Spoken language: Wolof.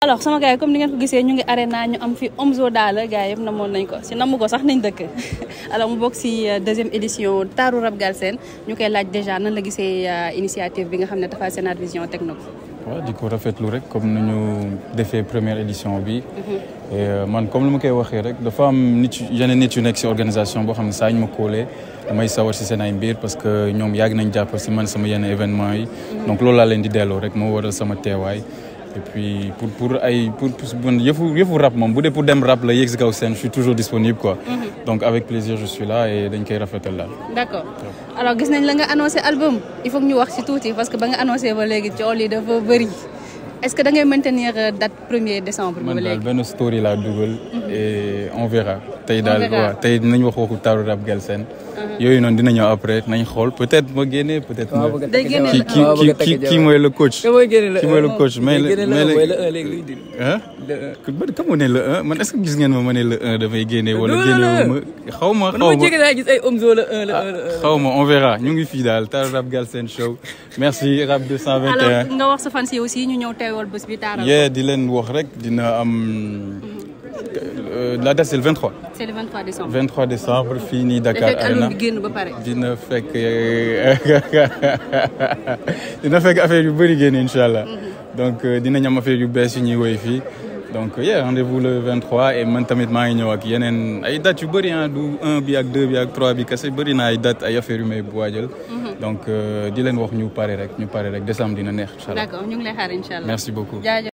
alors sama gars yi comme ni ngeen ko gisee ñu ngi arena ñu am fi Omzo Dollar gars yëpp namoon nañ ko si namu ko sax nañ dëkk alors mu bokk si deuxième édition taaru rap Galsen ñu koy laaj déjà nan la gisee initiative bi nga xam ne Tapha Sénar Vision teg na ko. waaw di ko rafetlu rek comme ni ñu defee première édition bi. et man comme lu ma koy waxee rek dafa am nit yeneen nit yu nekk si organisation boo xam ne saa ñu ma koolee damay sawar si seen ay mbir parce que ñoom yàgg nañ jàpp si man sama yenn événement yi. donc loolu laa leen di delloo rek moo waral sama teewaay. et puis pour pour ay pour pour yëfu yëfu rap moom bu dee pour dem rap la yegg si kaw scène je suis toujours disponible quoi. donc avec plaisir je suis là et dañ koy rafetal daal. d' accord alors gis nañ la nga annoncé album il faut que ñu wax si tuuti parce que ba nga annoncé ba léegi coow li dafa bëri est ce que da ngay maintenir date premier décembre. ba man léegi daal benn story laa dugal. et on verra. tey daal waaw tey dinañ wax waxu taaru rap Galsen. yooyu noonu dina ñëw après nañ xool peut être ma génne peut être. ma day génne kii kii kii kii mooy le coach. kii mooy le coach mais mais léegi ah. kan moo ne le un man est ce que gis ngeen ma ma ne le un dafay génne wala génne ma xaw ma xaw ma gis ay Omzo la un la xaw ma on verra ñu ngi fii daal taaru rap Galsen show merci rap 221. alors nga wax sa fans yi aussi ñu ñëw teewal bés bi taaral yee di leen wax rek dina am la date c'est le 23. c' est le 23 décembre. 23 décembre fii nii Dakar fekk album Arena bi génn ba pare. dina fekk dina fekk affaire yu bëri génn incha allah donc dinañ am affaire yu bees yu ñuy woy fii donc yeah rendez-vous le 23 et man tamit maa ngi ñëw ak yeneen ay dates yu bëri ah du 1 bi ak 2 bi ak 3 bi kese bëri na ay dates ay affaire yu may waajal donc di leen wax ñu pare rek ñu pare rek décembre dina neex incha d' allah accord ñu ngi lay xaar incha allah. merci beaucoup. jaajëf.